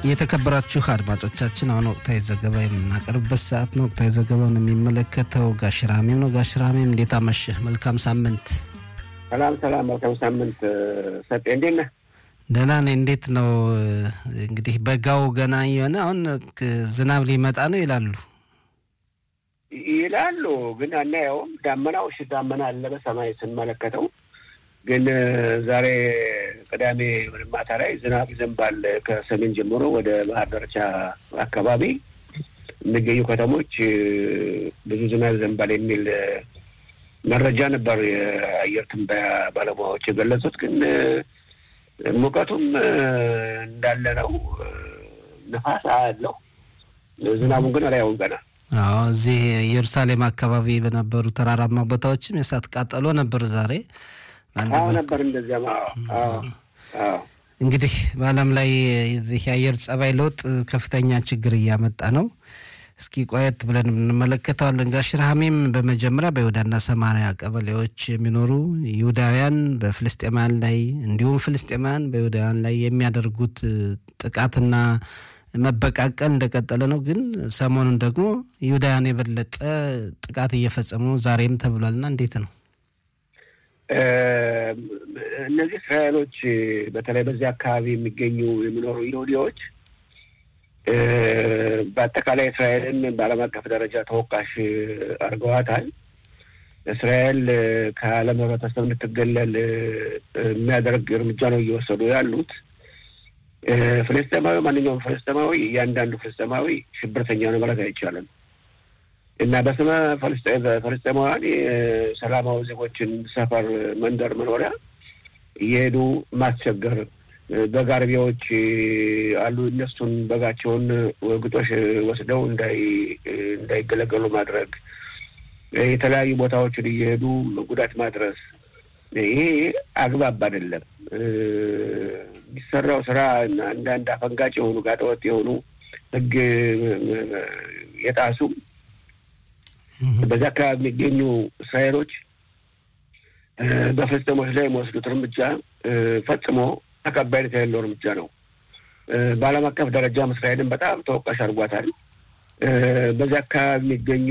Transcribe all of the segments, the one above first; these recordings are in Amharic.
የተከበራችሁ አድማጮቻችን አሁን ወቅታዊ ዘገባ የምናቀርብበት ሰዓት ነው። ወቅታዊ ዘገባውን የሚመለከተው ጋሽራሜም ነው። ጋሽራሜም እንዴት አመሸህ? መልካም ሳምንት። ሰላም ሰላም፣ መልካም ሳምንት ሰጤ፣ እንዴት ነህ? ደህና ነኝ። እንዴት ነው እንግዲህ በጋው ገና የሆነ አሁን ዝናብ ሊመጣ ነው ይላሉ ይላሉ፣ ግን አናየውም። ዳመናው እሺ፣ ዳመና አለ በሰማይ ስንመለከተው ግን ዛሬ ቅዳሜ ማታ ላይ ዝናብ ይዘንባል። ከሰሜን ጀምሮ ወደ ባህር ዳርቻ አካባቢ የሚገኙ ከተሞች ብዙ ዝናብ ይዘንባል የሚል መረጃ ነበር የአየር ትንበያ ባለሙያዎች የገለጹት። ግን ሙቀቱም እንዳለ ነው። ንፋስ አለው። ዝናቡን ግን አላየውም ገና። አዎ እዚህ ኢየሩሳሌም አካባቢ በነበሩ ተራራማ ቦታዎችም የእሳት ቃጠሎ ነበር ዛሬ አዎ ነበር እንደዚያም። እንግዲህ በዓለም ላይ የዚህ የአየር ጸባይ ለውጥ ከፍተኛ ችግር እያመጣ ነው። እስኪ ቆየት ብለን እንመለከተዋለን። ጋሽ ረሃሜም በመጀመሪያ በይሁዳና ሰማሪያ ቀበሌዎች የሚኖሩ ይሁዳውያን በፍልስጤማውያን ላይ እንዲሁም ፍልስጤማውያን በይሁዳውያን ላይ የሚያደርጉት ጥቃትና መበቃቀል እንደቀጠለ ነው። ግን ሰሞኑን ደግሞ ይሁዳውያን የበለጠ ጥቃት እየፈጸሙ ነው ዛሬም ተብሏልና እንዴት ነው? እነዚህ እስራኤሎች በተለይ በዚህ አካባቢ የሚገኙ የሚኖሩ ይሁዲዎች በአጠቃላይ እስራኤልን በዓለም አቀፍ ደረጃ ተወቃሽ አድርገዋታል። እስራኤል ከዓለም ሕብረተሰብ እንድትገለል የሚያደርግ እርምጃ ነው እየወሰዱ ያሉት። ፍልስጤማዊ ማንኛውም ፍልስጤማዊ እያንዳንዱ ፍልስጤማዊ ሽብርተኛ ነው ማለት አይቻልም። እና በስመ ፍልስጤማውያን የሰላማዊ ዜጎችን ሰፈር፣ መንደር፣ መኖሪያ እየሄዱ ማስቸገር በግ አርቢዎች አሉ። እነሱን በጋቸውን ግጦሽ ወስደው እንዳይገለገሉ ማድረግ፣ የተለያዩ ቦታዎችን እየሄዱ ጉዳት ማድረስ፣ ይሄ አግባብ አይደለም። የሚሰራው ስራ አንዳንድ አፈንጋጭ የሆኑ ጋጠወጥ የሆኑ ሕግ የጣሱ በዚህ አካባቢ የሚገኙ እስራኤሎች በፍልስጤሞች ላይ የሚወስዱት እርምጃ ፈጽሞ ተቀባይነት የሌለው እርምጃ ነው። በዓለም አቀፍ ደረጃም እስራኤልን በጣም ተወቃሽ አድርጓታል። በዚህ አካባቢ የሚገኙ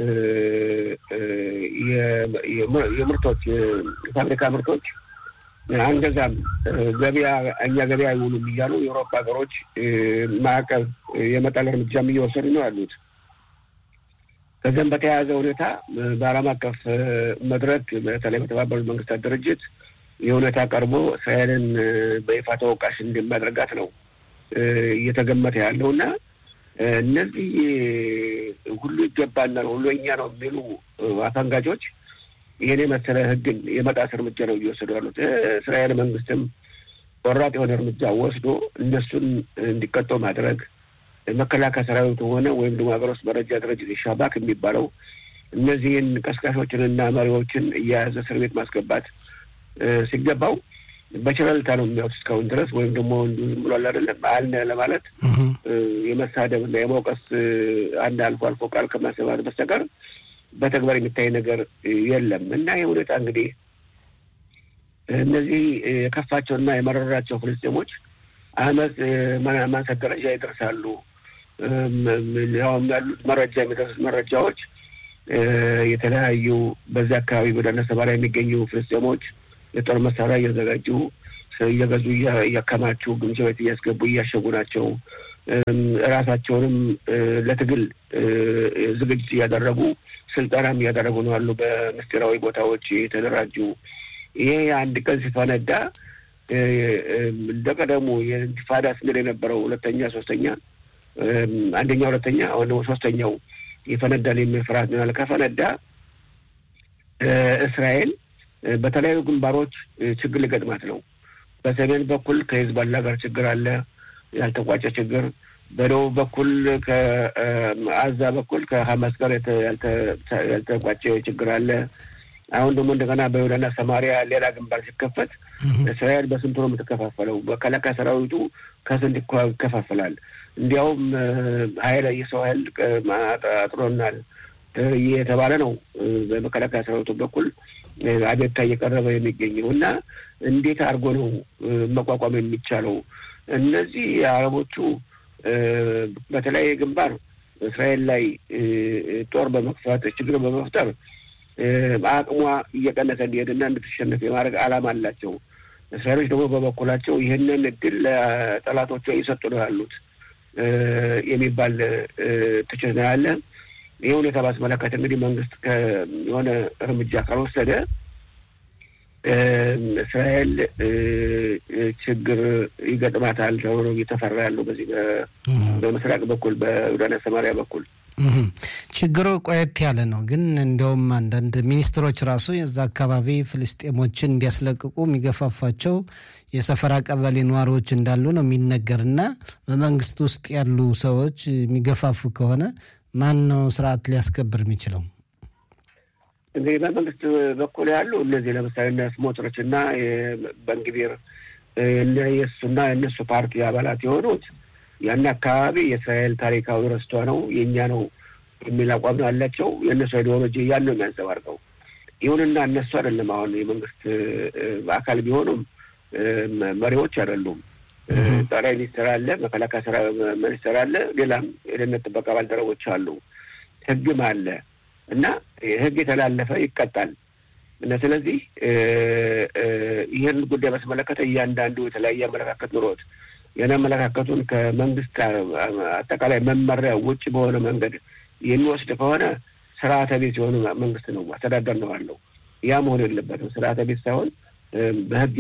የምርቶች የፋብሪካ ምርቶች አንገዛም፣ ገበያ እኛ ገበያ አይውሉም እያሉ የአውሮፓ ሀገሮች ማዕቀብ የመጣል እርምጃም እየወሰዱ ነው ያሉት። ከዚያም በተያያዘ ሁኔታ በዓለም አቀፍ መድረክ በተለይ በተባበሩት መንግስታት ድርጅት የሁኔታ ቀርቦ እስራኤልን በይፋ ተወቃሽ እንደሚያደርጋት ነው እየተገመተ ያለው እና እነዚህ ሁሉ ይገባናል፣ ሁሉ እኛ ነው የሚሉ አፈንጋጮች ይህን የመሰለ ሕግን የመጣስ እርምጃ ነው እየወሰዱ ያሉት። እስራኤል መንግስትም ቆራጥ የሆነ እርምጃ ወስዶ እነሱን እንዲቀጡ ማድረግ መከላከያ ሰራዊቱ ሆነ ወይም ደግሞ ሀገር ውስጥ መረጃ ድርጅት ሻባክ የሚባለው እነዚህን ቀስቃሾችንና መሪዎችን እየያዘ እስር ቤት ማስገባት ሲገባው በቸለልታ ነው የሚያዩት እስካሁን ድረስ ወይም ደግሞ እንዲሁ ዝም ብሏል አይደለም አልነ ለማለት የመሳደብ እና የመውቀስ አንድ አልፎ አልፎ ቃል ከማሰባት በስተቀር በተግባር የሚታይ ነገር የለም እና ይህ ሁኔታ እንግዲህ እነዚህ የከፋቸውና የመረራቸው ፍልስጤሞች አመፅ ማንሳት ደረጃ ይደርሳሉ። ያውም ያሉት መረጃ የሚደርሱት መረጃዎች የተለያዩ በዚህ አካባቢ ወደ ሰማሪያ የሚገኙ ፍልስጤሞች የጦር መሳሪያ እያዘጋጁ እየገዙ እያከማቹ ግምጃ ቤት እያስገቡ እያሸጉ ናቸው። እራሳቸውንም ለትግል ዝግጅት እያደረጉ ስልጠናም እያደረጉ ነው ያሉ በምስጢራዊ ቦታዎች የተደራጁ ይሄ አንድ ቀን ሲፈነዳ እንደ ቀደሙ የኢንቲፋዳ ስንል የነበረው ሁለተኛ፣ ሶስተኛ፣ አንደኛ፣ ሁለተኛ አሁን ደግሞ ሶስተኛው ይፈነዳል የሚል ፍርሃት ነው። ከፈነዳ እስራኤል በተለያዩ ግንባሮች ችግር ሊገጥማት ነው። በሰሜን በኩል ከሂዝቦላ ጋር ችግር አለ፣ ያልተቋጨ ችግር። በደቡብ በኩል ከአዛ በኩል ከሀማስ ጋር ያልተቋጨ ችግር አለ። አሁን ደግሞ እንደገና በይሁዳና ሰማሪያ ሌላ ግንባር ሲከፈት እስራኤል በስንቱ ነው የምትከፋፈለው? መከላከያ ሰራዊቱ ከስንት ይከፋፈላል? እንዲያውም ሀይል የሰው ሀይል አጥሮናል እየተባለ ነው በመከላከያ ሰራዊቱ በኩል አቤቱታ እየቀረበ የሚገኘው እና እንዴት አድርጎ ነው መቋቋም የሚቻለው? እነዚህ የአረቦቹ በተለያየ ግንባር እስራኤል ላይ ጦር በመክፈት ችግር በመፍጠር አቅሟ እየቀነሰ እንዲሄድና እንድትሸነፍ የማድረግ ዓላማ አላቸው። እስራኤሎች ደግሞ በበኩላቸው ይህንን እድል ለጠላቶቿ እየሰጡ ነው ያሉት የሚባል ትችት ነው ያለ። ይህ ሁኔታ ባስመለከት እንግዲህ መንግስት የሆነ እርምጃ ካልወሰደ እስራኤል ችግር ይገጥማታል ተብሎ እየተፈራ ያለው በዚህ በምስራቅ በኩል በዮርዳኖ ሰማሪያ በኩል ችግሩ ቆየት ያለ ነው። ግን እንዲያውም አንዳንድ ሚኒስትሮች ራሱ የዛ አካባቢ ፍልስጤሞችን እንዲያስለቅቁ የሚገፋፋቸው የሰፈራ ቀበሌ ነዋሪዎች እንዳሉ ነው የሚነገር እና በመንግስት ውስጥ ያሉ ሰዎች የሚገፋፉ ከሆነ ማን ነው ስርዓት ሊያስከብር የሚችለው? እንግዲህ በመንግስት በኩል ያሉ እነዚህ ለምሳሌ እነ ስሞትሮች እና በንግቢር የእሱና የእነሱ ፓርቲ አባላት የሆኑት ያን አካባቢ የእስራኤል ታሪካዊ ርስቷ ነው የእኛ ነው የሚል አቋም ነው ያላቸው። የእነሱ አይዲዮሎጂ ያን ነው የሚያንጸባርቀው። ይሁንና እነሱ አይደለም አሁን የመንግስት አካል ቢሆኑም መሪዎች አይደሉም። ጠቅላይ ሚኒስትር አለ፣ መከላከያ ስራ ሚኒስትር አለ፣ ሌላም የደህንነት ጥበቃ ባልደረቦች አሉ፣ ህግም አለ እና ህግ የተላለፈ ይቀጣል። እና ስለዚህ ይህን ጉዳይ በተመለከተ እያንዳንዱ የተለያየ አመለካከት ኑሮት ያን አመለካከቱን ከመንግስት አጠቃላይ መመሪያ ውጭ በሆነ መንገድ የሚወስድ ከሆነ ስርዓተ ቤት የሆነ መንግስት ነው አስተዳደር ነው አለው። ያ መሆን የለበትም። ስርዓተ ቤት ሳይሆን በህግ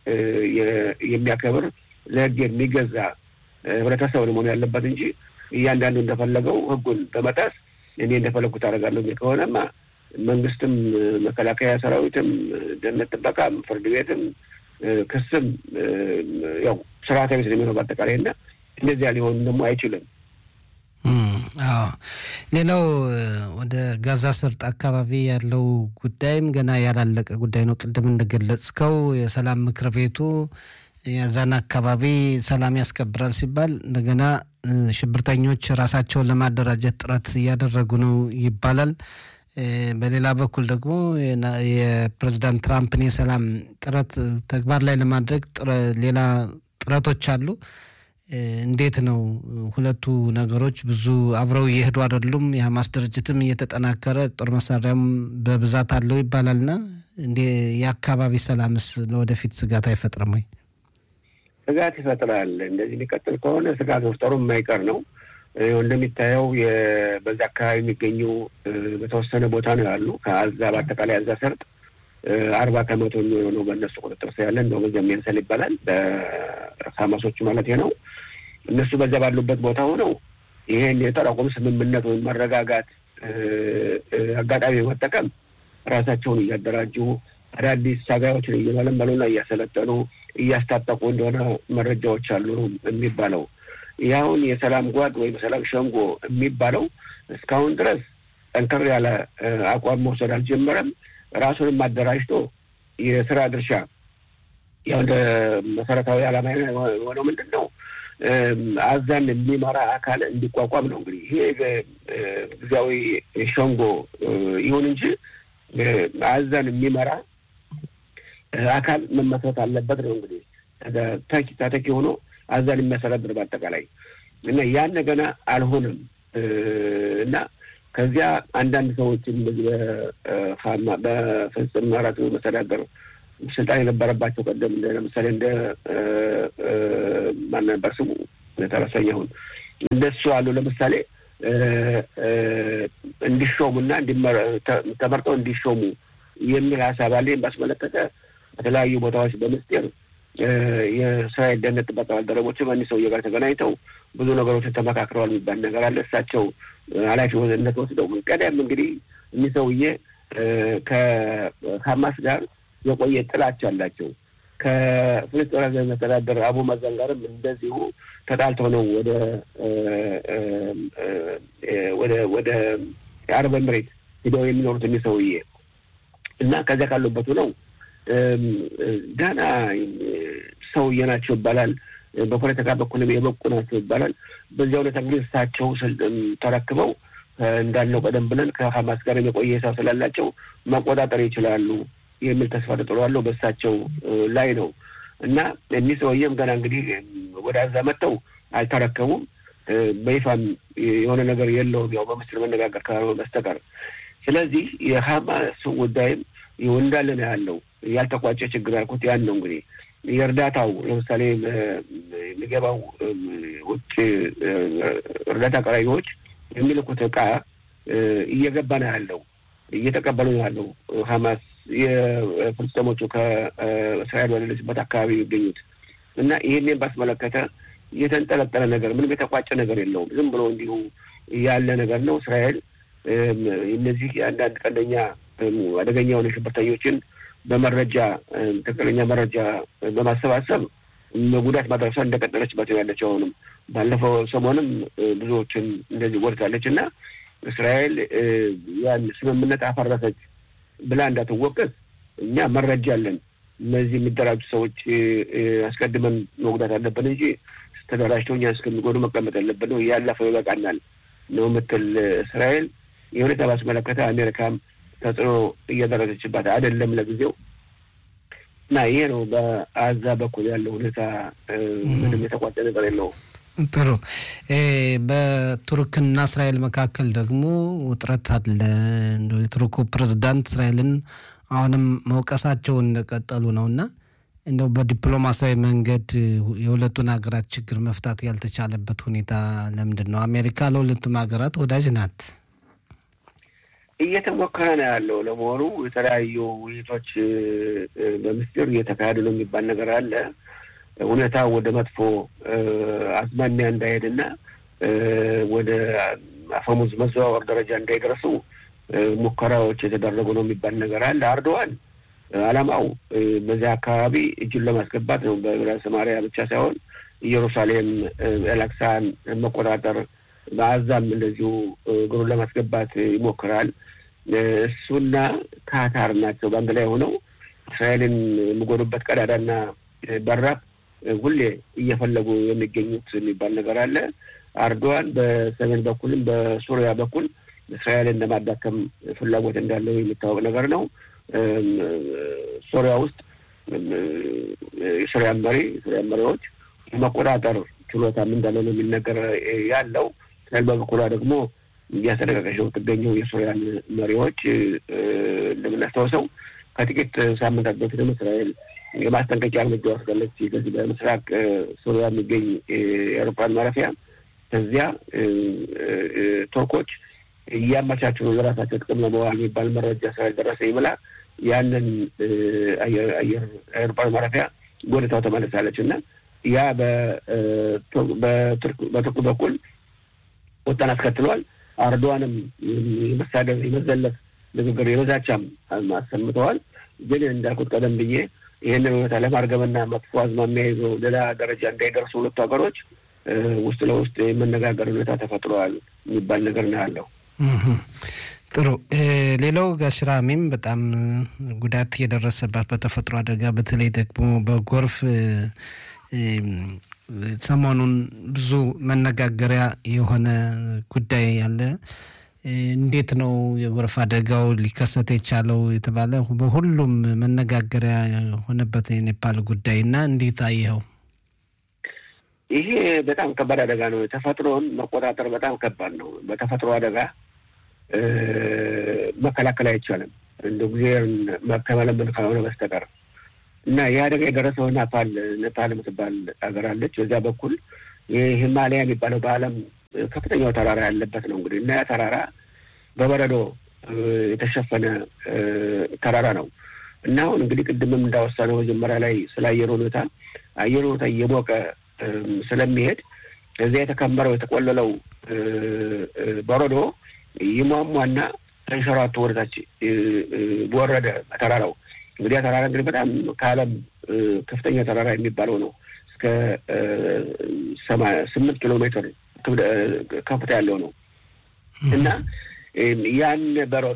የሚያከብር ለህግ የሚገዛ ህብረተሰብ መሆን ያለበት እንጂ እያንዳንዱ እንደፈለገው ህጉን በመጣስ እኔ እንደፈለግኩት አደርጋለሁ የሚል ከሆነማ መንግስትም፣ መከላከያ ሰራዊትም፣ ደህንነት ጥበቃም፣ ፍርድ ቤትም፣ ክስም ያው ስርዓተ ቤት ነው የሚሆነው በአጠቃላይ እና እንደዚያ ሊሆን ደግሞ አይችልም። አዎ ሌላው ወደ ጋዛ ሰርጥ አካባቢ ያለው ጉዳይም ገና ያላለቀ ጉዳይ ነው። ቅድም እንደገለጽከው የሰላም ምክር ቤቱ የዛን አካባቢ ሰላም ያስከብራል ሲባል እንደገና ሽብርተኞች ራሳቸውን ለማደራጀት ጥረት እያደረጉ ነው ይባላል። በሌላ በኩል ደግሞ የፕሬዚዳንት ትራምፕን የሰላም ጥረት ተግባር ላይ ለማድረግ ሌላ ጥረቶች አሉ። እንዴት ነው ሁለቱ ነገሮች ብዙ አብረው እየሄዱ አይደሉም? የሀማስ ድርጅትም እየተጠናከረ ጦር መሳሪያም በብዛት አለው ይባላልና እንዴ የአካባቢ ሰላምስ ለወደፊት ስጋት አይፈጥርም ወይ? ስጋት ይፈጥራል። እንደዚህ ሊቀጥል ከሆነ ስጋት መፍጠሩ የማይቀር ነው። እንደሚታየው በዛ አካባቢ የሚገኙ በተወሰነ ቦታ ነው ያሉ ከአዛ በአጠቃላይ አዛ ሰርጥ አርባ ከመቶ የሚሆነው በእነሱ ቁጥጥር ስር ያለ እንደው በዚያ የሚያንሰል ይባላል በሀማሶቹ ማለት ነው። እነሱ በዛ ባሉበት ቦታ ሆነው ይሄን የተኩስ አቁም ስምምነት ወይም መረጋጋት አጋጣሚ በመጠቀም ራሳቸውን እያደራጁ አዳዲስ ታጋዮችን እየመለመሉና እያሰለጠኑ እያስታጠቁ እንደሆነ መረጃዎች አሉ የሚባለው። ይኸውን የሰላም ጓድ ወይም ሰላም ሸንጎ የሚባለው እስካሁን ድረስ ጠንከር ያለ አቋም መውሰድ አልጀመረም። ራሱንም አደራጅቶ የስራ ድርሻ ያው እንደ መሰረታዊ ዓላማ የሆነው ምንድን ነው? አዛን የሚመራ አካል እንዲቋቋም ነው። እንግዲህ ይሄ ጊዜያዊ ሸንጎ ይሁን እንጂ አዛን የሚመራ አካል መመስረት አለበት ነው። እንግዲህ ተተኪ ሆኖ አዛን የሚያስተዳድር በአጠቃላይ እና ያን ገና አልሆነም እና ከዚያ አንዳንድ ሰዎችን በዚህ በፍጽም አራት መስተዳደር ስልጣን የነበረባቸው ቀደም ለምሳሌ እንደ ማን ነበር ስሙ ተረሰኝ አሁን እንደሱ አሉ። ለምሳሌ እንዲሾሙና ተመርጠው እንዲሾሙ የሚል ሀሳብ አለ። ባስመለከተ በተለያዩ ቦታዎች በምስጢር የእስራኤል ደህንነት ጥበቃ ባልደረቦችም እኒህ ሰውዬ ጋር ተገናኝተው ብዙ ነገሮችን ተመካክረዋል የሚባል ነገር አለ። እሳቸው ኃላፊነት ወስደው ቀደም እንግዲህ እኒህ ሰውዬ ከሀማስ ጋር የቆየ ጥላቻ አላቸው። ከፍልስጤም መስተዳደር አቡ ማዛን ጋርም እንደዚሁ ተጣልተው ነው ወደ ወደ ወደ የአረብ ኤምሬት ሂደው የሚኖሩት እኒህ ሰውዬ እና ከዚያ ካሉበቱ ነው ደህና ሰውዬ ናቸው ይባላል። በፖለቲካ በኩልም የበቁ ናቸው ይባላል። በዚያ ሁኔታ እንግዲህ እሳቸው ተረክበው እንዳለው ቀደም ብለን ከሀማስ ጋር የቆየ ሰው ስላላቸው መቆጣጠር ይችላሉ የሚል ተስፋ ተጥሏለሁ በእሳቸው ላይ ነው እና እኒህ ሰውዬም ገና እንግዲህ ወደ አዛ መጥተው አልተረከቡም። በይፋም የሆነ ነገር የለውም፣ ያው በምስጢር መነጋገር ካልሆነ በስተቀር። ስለዚህ የሀማስ ጉዳይም ይኸው እንዳለ ነው ያለው። ያልተቋጨ ችግር ያልኩት ያን ነው። እንግዲህ የእርዳታው ለምሳሌ የሚገባው ውጭ እርዳታ አቅራቢዎች የሚልኩት እቃ እየገባ ነው ያለው፣ እየተቀበሉ ነው ያለው ሀማስ የፍልስጤሞቹ ከእስራኤል በሌለችበት አካባቢ የሚገኙት እና ይህንን ባስመለከተ የተንጠለጠለ ነገር ምንም የተቋጨ ነገር የለውም። ዝም ብሎ እንዲሁ ያለ ነገር ነው። እስራኤል እነዚህ የአንዳንድ ቀንደኛ አደገኛ የሆነ ሽብርተኞችን በመረጃ ትክክለኛ መረጃ በማሰባሰብ ጉዳት ማድረሷ እንደቀጠለችበት ያለችው አሁንም ባለፈው ሰሞንም ብዙዎችን እንደዚህ ጎድታለች እና እስራኤል ያን ስምምነት አፈረሰች ብላ እንዳትወቀስ እኛ መረጃ አለን። እነዚህ የሚደራጁ ሰዎች አስቀድመን መጉዳት አለብን እንጂ ተደራጅተው እኛ እስከሚጎዱ መቀመጥ ያለብን ነው። ያለፈው ይበቃናል ነው የምትል እስራኤል የሁኔታ ባስመለከተ አሜሪካም ተጽዕኖ እያደረገችባት አይደለም ለጊዜው እና ይሄ ነው በአዛ በኩል ያለው ሁኔታ። ምንም የተቋጨ ነገር የለውም። ጥሩ። በቱርክና እስራኤል መካከል ደግሞ ውጥረት አለ። እንደ የቱርኩ ፕሬዝዳንት እስራኤልን አሁንም መውቀሳቸውን እንደቀጠሉ ነው እና እንደው በዲፕሎማሲያዊ መንገድ የሁለቱን ሀገራት ችግር መፍታት ያልተቻለበት ሁኔታ ለምንድን ነው? አሜሪካ ለሁለቱም ሀገራት ወዳጅ ናት። እየተሞከረ ነው ያለው። ለመሆኑ የተለያዩ ውይይቶች በምስጢር እየተካሄዱ ነው የሚባል ነገር አለ። ሁኔታ ወደ መጥፎ አዝማሚያ እንዳይሄድና ወደ አፈሙዝ መዘዋወር ደረጃ እንዳይደርሱ ሙከራዎች የተደረጉ ነው የሚባል ነገር አለ። አርዶዋን ዓላማው በዚያ አካባቢ እጁን ለማስገባት ነው። በሰማሪያ ብቻ ሳይሆን ኢየሩሳሌም፣ ኤላክሳን መቆጣጠር፣ በአዛም እንደዚሁ እግሩን ለማስገባት ይሞክራል። እሱና ካታር ናቸው በአንድ ላይ ሆነው እስራኤልን የሚጎዱበት ቀዳዳና በራፍ ሁሌ እየፈለጉ የሚገኙት የሚባል ነገር አለ። አርዶዋን በሰሜን በኩልም በሱሪያ በኩል እስራኤልን ለማዳከም ፍላጎት እንዳለው የሚታወቅ ነገር ነው። ሶሪያ ውስጥ የሶሪያ መሪ የሶሪያ መሪዎች መቆጣጠር ችሎታም እንዳለ ነው የሚነገር ያለው። እስራኤል በበኩሏ ደግሞ እያስጠነቀቀች ነው የምትገኘው የሶሪያን መሪዎች። እንደምናስታውሰው ከጥቂት ሳምንታት በፊትም እስራኤል የማስጠንቀቂያ እርምጃ ወስዳለች። ከዚህ በምስራቅ ሶሪያ የሚገኝ የአውሮፕላን ማረፊያ ከዚያ ቱርኮች እያመቻቹ ነው የራሳቸው ጥቅም ለመዋል የሚባል መረጃ ስላልደረሰ ይብላ ያንን አየር ማረፊያ ጎድታው ተመልሳለች እና ያ በቱርክ በኩል ቁጣን አስከትሏል። አርዶዋንም የመሳደብ የመዘለፍ ንግግር የመዛቻም አሰምተዋል። ግን እንዳልኩት ቀደም ብዬ ይህንን ሁኔታ ለማርገምና መጥፎ አዝማሚያ ይዞ ሌላ ደረጃ እንዳይደርሱ ሁለቱ ሀገሮች ውስጥ ለውስጥ የመነጋገር ሁኔታ ተፈጥሯል የሚባል ነገር ነው ያለው። ጥሩ። ሌላው ጋሽራሚም በጣም ጉዳት የደረሰባት በተፈጥሮ አደጋ በተለይ ደግሞ በጎርፍ ሰሞኑን ብዙ መነጋገሪያ የሆነ ጉዳይ ያለ እንዴት ነው የጎርፍ አደጋው ሊከሰት የቻለው የተባለ በሁሉም መነጋገሪያ የሆነበት የኔፓል ጉዳይ እና እንዴት አየኸው? ይሄ በጣም ከባድ አደጋ ነው። ተፈጥሮን መቆጣጠር በጣም ከባድ ነው። በተፈጥሮ አደጋ መከላከል አይቻልም እንደ ጊዜን ከመለመን ካልሆነ በስተቀር እና ይህ አደጋ የደረሰው ናፓል ኔፓል የምትባል ሀገር አለች። በዚያ በኩል ይህ ሂማሊያ የሚባለው በዓለም ከፍተኛው ተራራ ያለበት ነው እንግዲህ እና ያ ተራራ በበረዶ የተሸፈነ ተራራ ነው እና አሁን እንግዲህ ቅድምም እንዳወሳነው መጀመሪያ ላይ ስለ አየር ሁኔታ አየር ሁኔታ እየሞቀ ስለሚሄድ እዚያ የተከመረው የተቆለለው በረዶ ይሟሟና ተንሸራቶ ወደታች በወረደ ተራራው እንግዲህ ተራራ እንግዲህ በጣም ከዓለም ከፍተኛ ተራራ የሚባለው ነው። እስከ ስምንት ኪሎ ሜትር ከፍታ ያለው ነው እና ያን በረዶ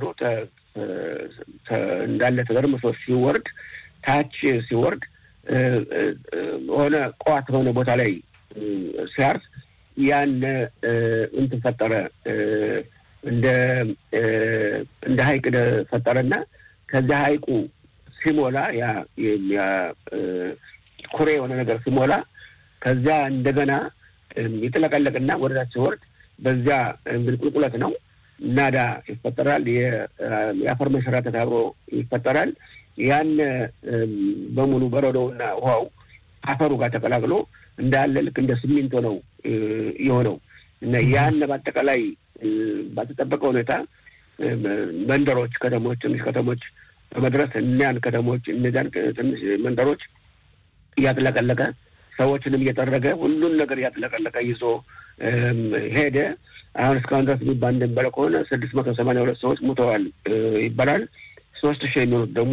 እንዳለ ተደርምሶ ሲወርድ ታች ሲወርድ ሆነ ቋት በሆነ ቦታ ላይ ሲያርፍ ያን እንትን ፈጠረ እንደ እንደ ሀይቅ ፈጠረና ከዚያ ሀይቁ ሲሞላ ያ ኩሬ የሆነ ነገር ሲሞላ ከዚያ እንደገና ይጥለቀለቅና ወደታች ሲወርድ በዚያ እንግዲህ ቁልቁለት ነው። ናዳ ይፈጠራል። የአፈር መንሸራተት አብሮ ይፈጠራል። ያን በሙሉ በረዶውና ውሃው አፈሩ ጋር ተቀላቅሎ እንዳለ ልክ እንደ ሲሚንቶ ነው የሆነው እና ያን በአጠቃላይ ባልተጠበቀ ሁኔታ መንደሮች፣ ከተሞች፣ ትንሽ ከተሞች በመድረስ እኒያን ከተሞች እነዚያን ትንሽ መንደሮች እያጥለቀለቀ ሰዎችንም እየጠረገ ሁሉን ነገር እያጥለቀለቀ ይዞ ሄደ። አሁን እስካሁን ድረስ የሚባል እንደሚባለው ከሆነ ስድስት መቶ ሰማንያ ሁለት ሰዎች ሙተዋል ይባላል። ሶስት ሺህ የሚሆኑት ደግሞ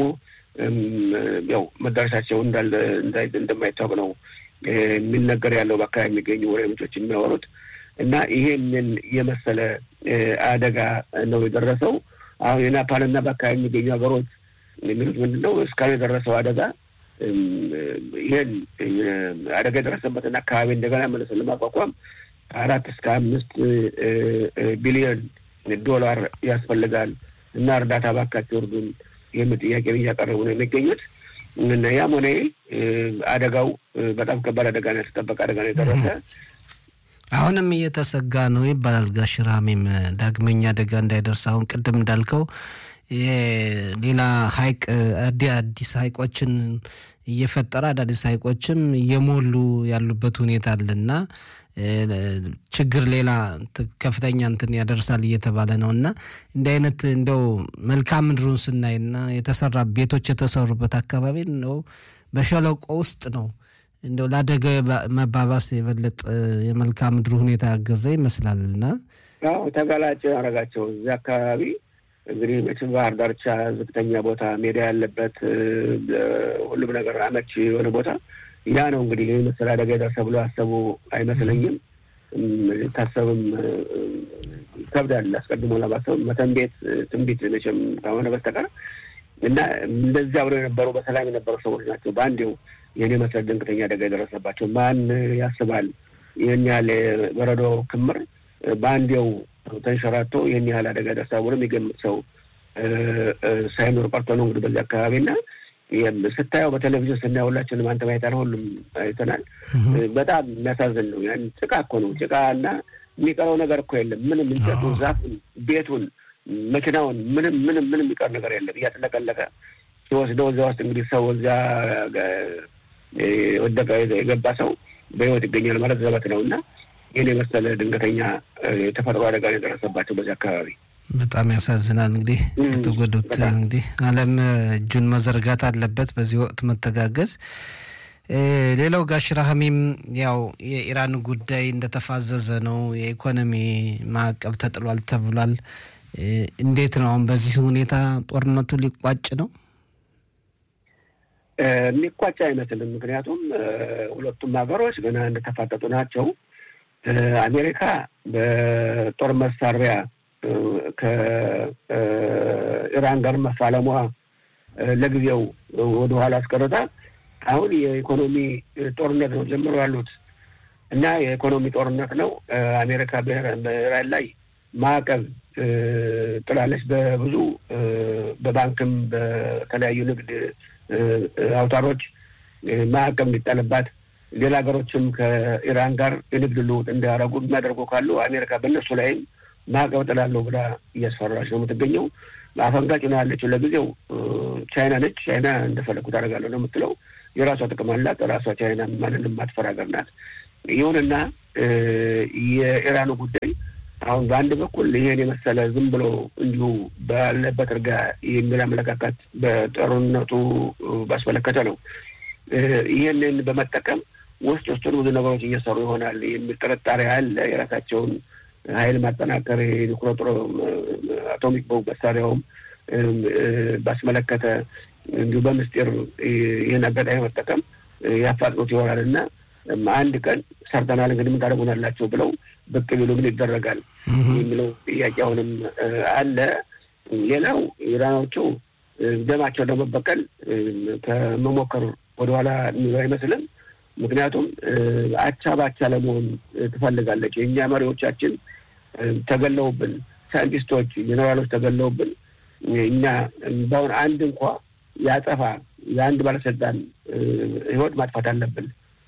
ያው መዳረሻቸው እንዳለ እንደማይታወቅ ነው የሚነገር ያለው በአካባቢ የሚገኙ ወሬ ምንጮች የሚያወሩት እና ይሄንን የመሰለ አደጋ ነው የደረሰው። አሁን የናፓልና በአካባቢ የሚገኙ ሀገሮች የሚሉት ምንድን ነው? እስካሁን የደረሰው አደጋ ይህን አደጋ የደረሰበትን አካባቢ እንደገና መልሰን ለማቋቋም አራት እስከ አምስት ቢሊዮን ዶላር ያስፈልጋል እና እርዳታ ባካቸው እርዱን የሚል ጥያቄ እያቀረቡ ነው የሚገኙት። እና ያም ሆነ አደጋው በጣም ከባድ አደጋ ነው፣ የተጠበቀ አደጋ ነው የደረሰ። አሁንም እየተሰጋ ነው ይባላል። ጋሽ ራሜም ዳግመኛ አደጋ እንዳይደርስ አሁን ቅድም እንዳልከው ሌላ ሀይቅ አዲስ ሀይቆችን እየፈጠረ አዳዲስ ሀይቆችም እየሞሉ ያሉበት ሁኔታ አለና ችግር ሌላ ከፍተኛ እንትን ያደርሳል እየተባለ ነው እና እንዲህ አይነት እንደው መልክዓ ምድሩን ስናይና የተሰራ ቤቶች የተሰሩበት አካባቢ ነው በሸለቆ ውስጥ ነው እንደው ለአደጋ መባባስ የበለጠ የመልክዓ ምድሩ ሁኔታ ያገዘ ይመስላል እና ተጋላጭ ያደረጋቸው እዚህ አካባቢ እንግዲህ መቼም ባህር ዳርቻ ዝቅተኛ ቦታ ሜዳ ያለበት ሁሉም ነገር አመች የሆነ ቦታ ያ ነው እንግዲህ ይህ መሰል አደጋ የደረሰ ብሎ ያሰቡ አይመስለኝም። ታሰብም ይከብዳል። አስቀድሞ ለማሰብ መተንቤት ትንቢት መቼም ከሆነ በስተቀር እና እንደዚያ ብለው የነበሩ በሰላም የነበሩ ሰዎች ናቸው በአንዴው ይህን የመሰል ድንገተኛ አደጋ የደረሰባቸው። ማን ያስባል? ይህን ያህል በረዶ ክምር በአንዴው ተንሸራቶ ይህን ያህል አደጋ ደርሳ ብሎ የሚገምት ሰው ሳይኖር ቀርቶ ነው እንግዲህ በዚህ አካባቢ እና ስታየው በቴሌቪዥን ስናየው ሁላችንም አንተ ማየታል ሁሉም አይተናል። በጣም የሚያሳዝን ነው። ያን ጭቃ እኮ ነው ጭቃ እና የሚቀረው ነገር እኮ የለም። ምንም እንጨቱን፣ ዛፉን፣ ቤቱን፣ መኪናውን ምንም ምንም ምንም የሚቀር ነገር የለም። እያጥለቀለቀ ሲወስደው እዚያ ውስጥ እንግዲህ ሰው እዚያ ወደቀ የገባ ሰው በህይወት ይገኛል ማለት ዘበት ነው እና ይህን የመሰለ ድንገተኛ የተፈጥሮ አደጋ የደረሰባቸው በዚህ አካባቢ በጣም ያሳዝናል። እንግዲህ የተጎዱት እንግዲህ ዓለም እጁን መዘርጋት አለበት፣ በዚህ ወቅት መተጋገዝ። ሌላው ጋሽ ራህሚም ያው የኢራን ጉዳይ እንደተፋዘዘ ነው። የኢኮኖሚ ማዕቀብ ተጥሏል ተብሏል። እንዴት ነው አሁን በዚህ ሁኔታ ጦርነቱ ሊቋጭ ነው? የሚቋጭ አይመስልም። ምክንያቱም ሁለቱም ሀገሮች ገና እንደተፋጠጡ ናቸው። አሜሪካ በጦር መሳሪያ ከኢራን ጋር መፋለሟ ለጊዜው ወደኋላ አስቀርታ አሁን የኢኮኖሚ ጦርነት ነው ጀምሮ ያሉት እና የኢኮኖሚ ጦርነት ነው። አሜሪካ በኢራን ላይ ማዕቀብ ጥላለች። በብዙ በባንክም በተለያዩ ንግድ አውታሮች ማዕቀብ እንዲጣልባት ሌላ ሀገሮችም ከኢራን ጋር የንግድ ልውውጥ እንዲያደርጉ የሚያደርጉ ካሉ አሜሪካ በእነሱ ላይም ማዕቀብ ጥላለሁ ብላ እያስፈራች ነው የምትገኘው። አፈንጋጭ ነው ያለችው ለጊዜው ቻይና ነች። ቻይና እንደፈለግኩ ታደርጋለሁ ነው የምትለው። የራሷ ጥቅም አላት። ራሷ ቻይና ማንንም የማትፈራ ሀገር ናት። ይሁንና የኢራኑ ጉዳይ አሁን በአንድ በኩል ይሄን የመሰለ ዝም ብሎ እንዲሁ ባለበት እርጋ የሚል አመለካከት በጦርነቱ ባስመለከተ ነው። ይህንን በመጠቀም ውስጥ ውስጡን ብዙ ነገሮች እየሰሩ ይሆናል የሚል ጥርጣሬ አለ። የራሳቸውን ኃይል ማጠናከር የኒውክሌር ጦር አቶሚክ ቦምብ መሳሪያውም ባስመለከተ እንዲሁ በምስጢር ይህን አጋጣሚ መጠቀም ያፋጥኑት ይሆናል እና አንድ ቀን ሰርተናል እንግዲህ ምን ታደርጉናላቸው ብለው ብቅ ቢሉ ምን ይደረጋል የሚለው ጥያቄ አሁንም አለ። ሌላው ኢራኖቹ ደማቸው ለመበቀል ከመሞከር ወደኋላ የሚለው አይመስልም። ምክንያቱም አቻ ባቻ ለመሆን ትፈልጋለች። የእኛ መሪዎቻችን ተገለውብን፣ ሳይንቲስቶች፣ ጄኔራሎች ተገለውብን እኛ በአሁን አንድ እንኳ ያጠፋ የአንድ ባለስልጣን ህይወት ማጥፋት አለብን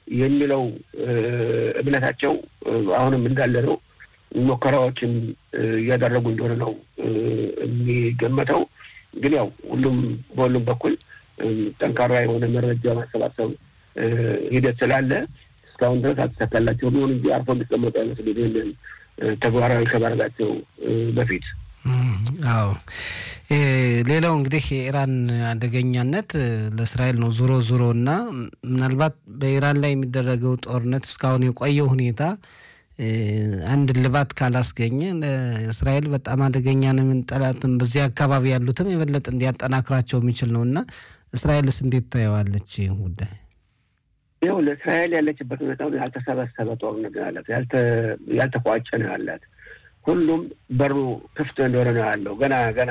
የሚለው እምነታቸው አሁንም እንዳለ ነው። ሙከራዎችን እያደረጉ እንደሆነ ነው የሚገመተው። ግን ያው ሁሉም በሁሉም በኩል ጠንካራ የሆነ መረጃ ማሰባሰብ ሂደት ስላለ እስካሁን ድረስ አልተሳካላቸው ቢሆን እንጂ አርፎ እንዲቀመጡ አይመስልም ይህንን ተግባራዊ ከማድረጋቸው በፊት። አዎ ሌላው እንግዲህ የኢራን አደገኛነት ለእስራኤል ነው ዙሮ ዙሮ እና ምናልባት በኢራን ላይ የሚደረገው ጦርነት እስካሁን የቆየው ሁኔታ አንድ ልባት ካላስገኘ ለእስራኤል በጣም አደገኛ ነው። ጠላትም በዚህ አካባቢ ያሉትም የበለጠ እንዲያጠናክራቸው የሚችል ነው እና እስራኤልስ እንዴት ታየዋለች ይህን ጉዳይ? ይኸው ለእስራኤል ያለችበት ሁኔታ ያልተሰበሰበ ጦርነት ነው ያላት፣ ያልተቋጨ ነው ያላት። ሁሉም በሩ ክፍት እንደሆነ ነው ያለው። ገና ገና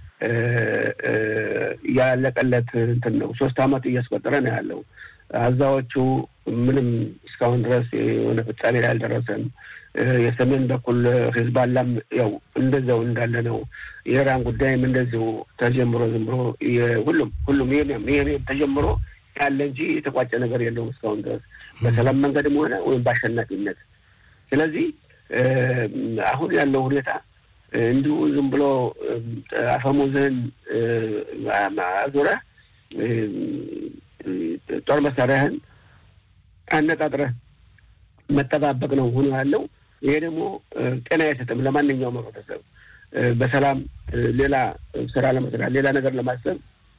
ያለቀለት እንትን ነው። ሶስት አመት እያስቆጠረ ነው ያለው። አዛዎቹ ምንም እስካሁን ድረስ የሆነ ፍጻሜ ላይ አልደረሰም። የሰሜን በኩል ሂዝባላም ያው እንደዛው እንዳለ ነው። የኢራን ጉዳይም እንደዚሁ ተጀምሮ ዝም ብሎ ሁሉም ሁሉም ይሄ ተጀምሮ ያለ እንጂ የተቋጨ ነገር የለውም እስካሁን ድረስ በሰላም መንገድም ሆነ ወይም በአሸናፊነት። ስለዚህ አሁን ያለው ሁኔታ እንዲሁ ዝም ብሎ አፈሙዝህን አዙረህ ጦር መሳሪያህን አነጣጥረህ መጠባበቅ ነው ሆኖ ያለው። ይሄ ደግሞ ጤና አይሰጥም ለማንኛውም ህብረተሰብ በሰላም ሌላ ስራ ለመስራት ሌላ ነገር ለማሰብ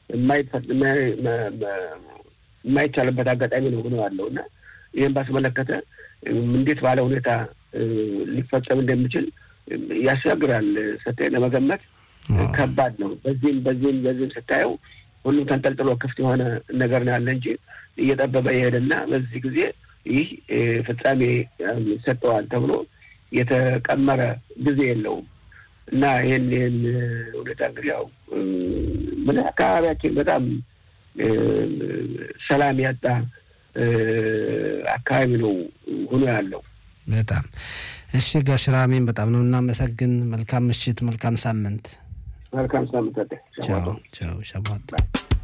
የማይቻልበት አጋጣሚ ነው ሆኖ ያለው እና ይህን ባስመለከተ እንዴት ባለ ሁኔታ ሊፈጸም እንደሚችል ያስቸግራል። ስታይ ለመገመት ከባድ ነው። በዚህም በዚህም በዚህም ስታየው ሁሉም ተንጠልጥሎ ክፍት የሆነ ነገር ነው ያለ እንጂ እየጠበበ የሄደና በዚህ ጊዜ ይህ ፍጻሜ ይሰጠዋል ተብሎ የተቀመረ ጊዜ የለውም እና ይህን ይህን ሁኔታ እንግዲህ ያው ምን አካባቢያችን በጣም ሰላም ያጣ አካባቢ ነው ሆኖ ያለው። በጣም እሺ። ጋሽ ራሜን በጣም ነው እናመሰግን። መልካም ምሽት፣ መልካም ሳምንት። መልካም ሳምንት። ቻው ቻው። ሸባት